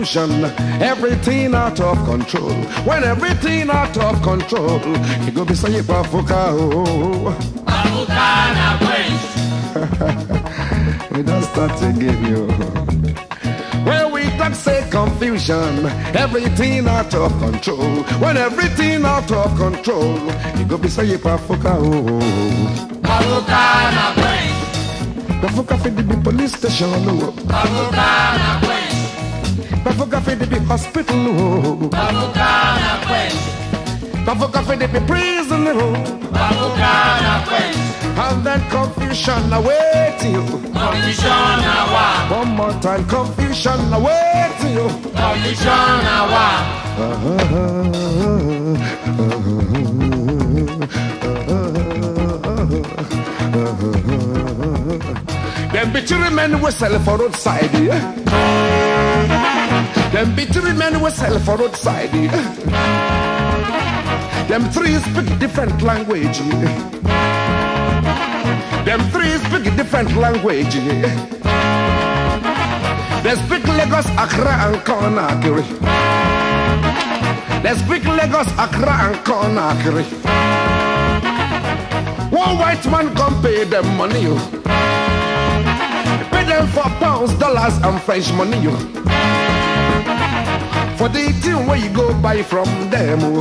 confusion, everything out of control. When everything out of control, you go be say pafuka oh. Babuka na quench. We don't start again, yo. When we talk say confusion, everything out of control. When everything out of control, you go be say pafuka oh. Babuka na quench. Pafuka fi the big police station oh. Babuka na quench. Pafuka fi the big hospital oh. Babuka na quench. Pafuka fi the big prison oh. Babuka na quench. And then confusion await you. Confusion na wa. One more time, confusion await you. Confusion na wa. Them bitchy men we sell for roadside. Yeah? Them bitchy men we sell for roadside. Yeah? Them three speak different language. Yeah? Them three speak different language. Yeah? They speak Lagos, Accra, and Conakry. They speak Lagos, Accra, and Conakry. One white man come pay them money. You. Pay them for pounds, dollars, and French money. You. For the thing where you go buy from them. oh.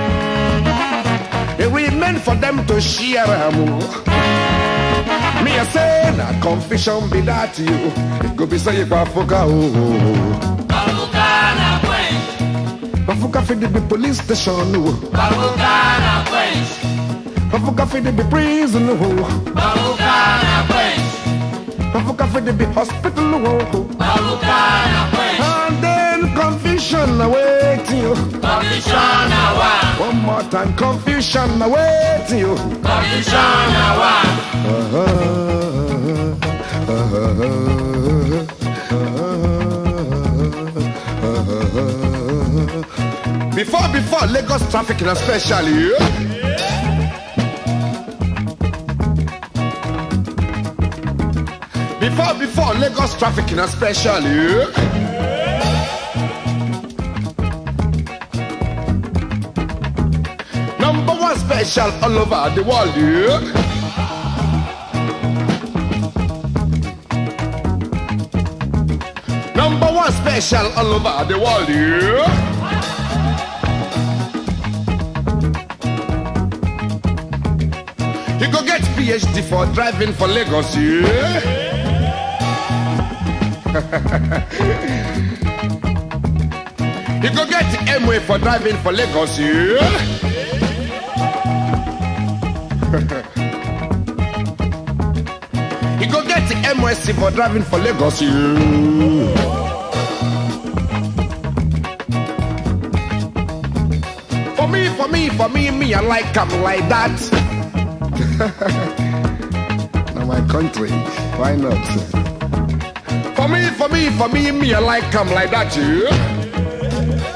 It remain for them to share them. oh. Me I say that confusion be that you. It go be say you Bafuka oh. Babuka na quench. Bafuka fi the big police station oh. Babuka na quench. Bafuka fi the big prison oh. Babuka na quench. Bafuka fi the big hospital oh. Babuka na quench. And then confusion awaiting you. Confusion na wa. One more time, confusion awaiting you. Confusion na wa. Before, before Lagos traffic, and especially. Before, before Lagos traffic, and especially. Number one special all over the world. Yeah. Number one special all over the world. Yeah. You go get PhD for driving for Lagos, yeah? you go get MWay for driving for Lagos, yeah? you go get MSc for driving for Lagos, yeah? For me, for me, for me, me, I like them like that. now my country, why not? For me, for me, for me, me, I like them like that, yeah.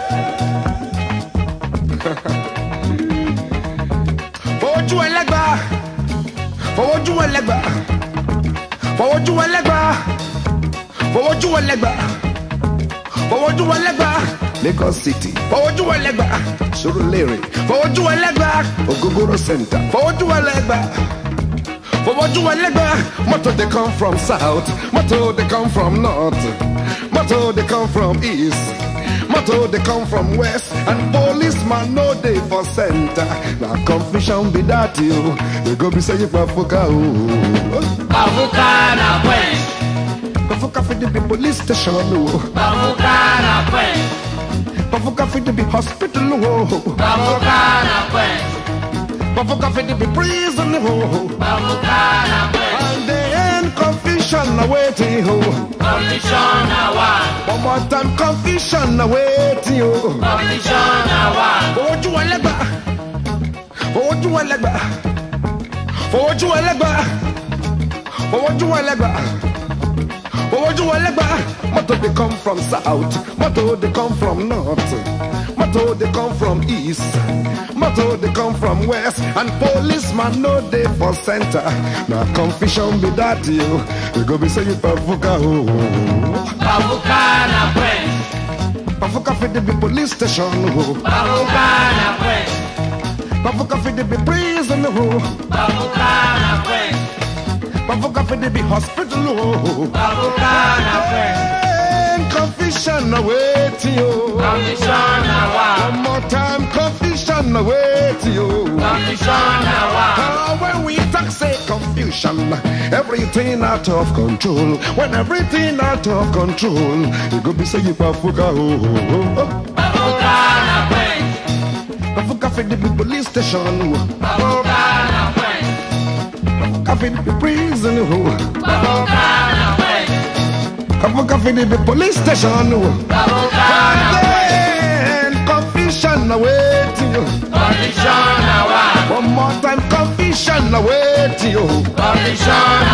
Fojú ẹlẹ́gbà, fojú ẹlẹ́gbà, fojú ẹlẹ́gbà, fojú ẹlẹ́gbà, fojú ẹlẹ́gbà. Lagos City, fojú ẹlẹ́gbà, Surulere, fojú ẹlẹ́gbà, Ogogoro Center, fojú ẹlẹ́gbà. Fojú ẹlẹ́gbà, motor they come from south, motor they come from north, motor they come from east. Motor they come from west and policeman no dey for center. Na confusion be that you. They go be say you Bafuka oh. Babuka na quench. Bafuka for the big police station oh. Babuka na quench. Bafuka for the big hospital oh. Babuka na quench. Bafuka for the big prison oh. Babuka na quench. And then confusion awaiting oh. Confusion na wa. One more time confusion awaiting oh. Confusion na wa. Fojú ẹlẹ́gbà, fojú ẹlẹ́gbà, fojú ẹlẹ́gbà, fojú ẹlẹ́gbà, fojú ẹlẹ́gbà. Motor they come from south, motor they come from north, motor they come from east, motor they come from west, and policeman no dey for center. Na confusion be that you, you go be say you Bafuka oh. Babuka na quench. Bafuka for the be police station. Oh. Babuka na quench. Bafuka for the be prison. Oh. Babuka na quench. Bafuka for the be hospital. Oh. Babuka na quench. And confusion awaiting you. Confusion na wa. One more time, confusion awaiting you. Confusion na wa. Ah, when we talk say confusion, everything out of control. When everything out of control, you go be say you bafuka oh oh oh. Babuka na quench. Bafuka for the be police station. oh. Babuka na quench. Bafuka for the be prison. oh. Babuka na quench. Bafuka for the be police station. oh. Babuka na And quench. then confusion awaiting you. Confusion na wa. One more time, confusion awaiting you. Confusion